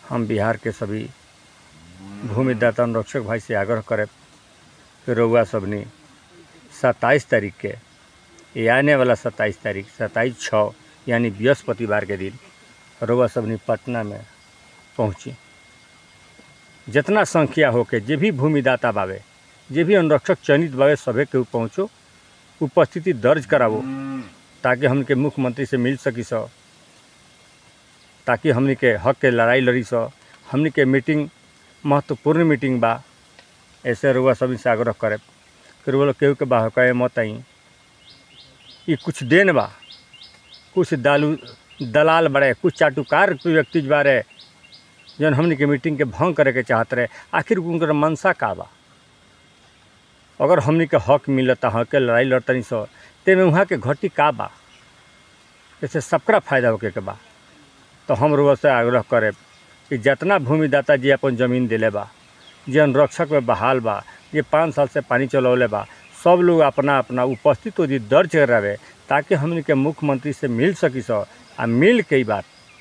हम बिहार के सभी भूमिदाता अनुरक्षक भाई से आग्रह करब कि रउआ सबनी सत्ताईस तारीख के ये आने वाला सत्ताईस तारीख सत्ताईस छः यानी बृहस्पतिवार के दिन रउआ सबनी पटना में पहुँची जितना संख्या होके जे भी भूमिदाता बावे जे भी अनुरक्षक चयनित बावे सभे के पहुँचो उपस्थिति दर्ज करावो ताकि हमके मुख्यमंत्री से मिल सकी सो ताकि हमनी के हक के लड़ाई लड़ी सो हमनी के मीटिंग महत्वपूर्ण मीटिंग बा ऐसे रुआ सभी से आग्रह करे कि रुआ लोग केहू के बा कहे मत आई ये कुछ देन बा कुछ दालू दलाल बड़े कुछ चाटुकार व्यक्ति बारे जौन हमनी के मीटिंग के भंग करे के चाहत रहे आखिर उनकर मनसा का बा अगर हमनी के हक मिलता हक के लड़ाई लड़तनी सो तेमें वहाँ के घटी का बा ऐसे सबका फायदा होके के बा तो हम रुआ से आग्रह करे कि जितना भूमिदाता जी अपन जमीन दिले बा जे अनुरक्षक में बहाल बा जे पाँच साल से पानी चलौले बा सब लोग अपना अपना उपस्थित जी दर्ज करावे ताकि हमनी के मुख्यमंत्री से मिल सकी सो आ मिल के ही बात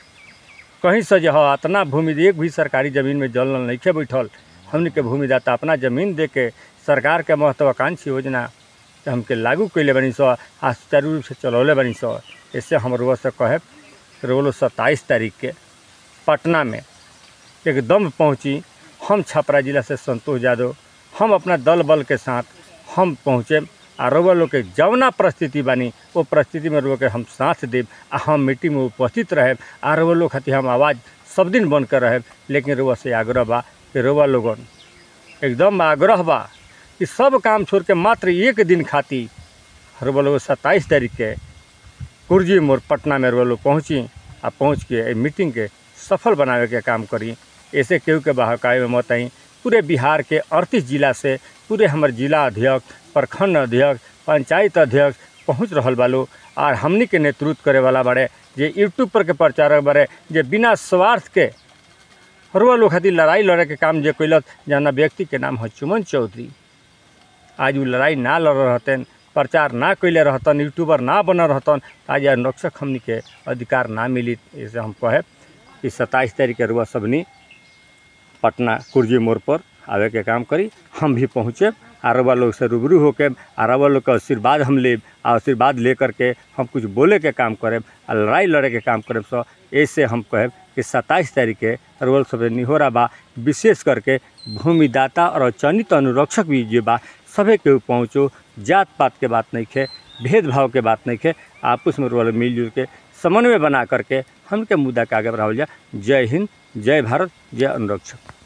कहीं से जो है इतना भूमि एक भी सरकारी ज़मीन में जल नल नहीं बैठल हमनी के भूमिदाता अपना ज़मीन दे के सरकार के महत्वाकांक्षी योजना के हमके लागू कैले बनी सो आ सुचारू रूप से चलौले बनी सो इससे हम रोज से कहे रोलो सत्ताईस तारीख के पटना में एकदम पहुंची हम छपरा जिला से संतोष यादव हम अपना दल बल के साथ हम पहुँचे आ रउआ लोग के जवना परिस्थिति बानी वो परिस्थिति में रउआ के हम साथ देब आ हम मीटिंग में उपस्थित रहेब आ रउआ लोग खातिर हम आवाज़ सब दिन बन कर रहेब लेकिन रउआ से आग्रह बा कि रउआ लोगन एकदम आग्रह बा कि सब काम छोड़ के मात्र एक दिन खातिर रउआ लोग सत्ताईस तारीख के कुर्जी मोड़ पटना में रउआ लोग पहुँची आ पहुँच के ए मीटिंग के सफल बनावे के काम करी ऐसे केहू के बहकाए में मत आई पूरे बिहार के अड़तीस जिला से पूरे हमारे जिला अध्यक्ष प्रखंड अध्यक्ष पंचायत अध्यक्ष पहुँच रहा बालो और हमनी के नेतृत्व करे वाला बड़े जे यूट्यूब पर के प्रचारक बड़े जे बिना स्वार्थ के हरुआ लोग खातिर लड़ाई लड़े के काम जे कैलक जना व्यक्ति के नाम है चुमन चौधरी आज वो लड़ाई ना लड़ रहतन प्रचार ना कैले रहतन यूट्यूबर ना बनल रहतन आज अनुरक्षक हमनी के अधिकार ना मिली ऐसे हम कहे कि सत्ताईस तारीख के रुआ सबनी पटना कुर्जी मोड़ पर आवे के काम करी हम भी पहुँचे आरवा लोग से रूबरू होके आरवा लोग का आशीर्वाद हम लेब आ आशीर्वाद ले करके हम कुछ बोले के काम करेब आ लड़ाई लड़े के काम करेब सो ऐसे हम कहब कि सत्ताईस तारीख के रोल सब निहोरा बा विशेष करके भूमिदाता और चयनित अनुरक्षक भी जे बा सभे के पहुँचो जात पात के बात नहीं खे भेदभाव के बात नहीं खे आपस में रोल मिलजुल के समन्वय बना करके हमके मुद्दा के आगे बढ़ावल जा जय हिंद जय भारत जय अनुरक्षक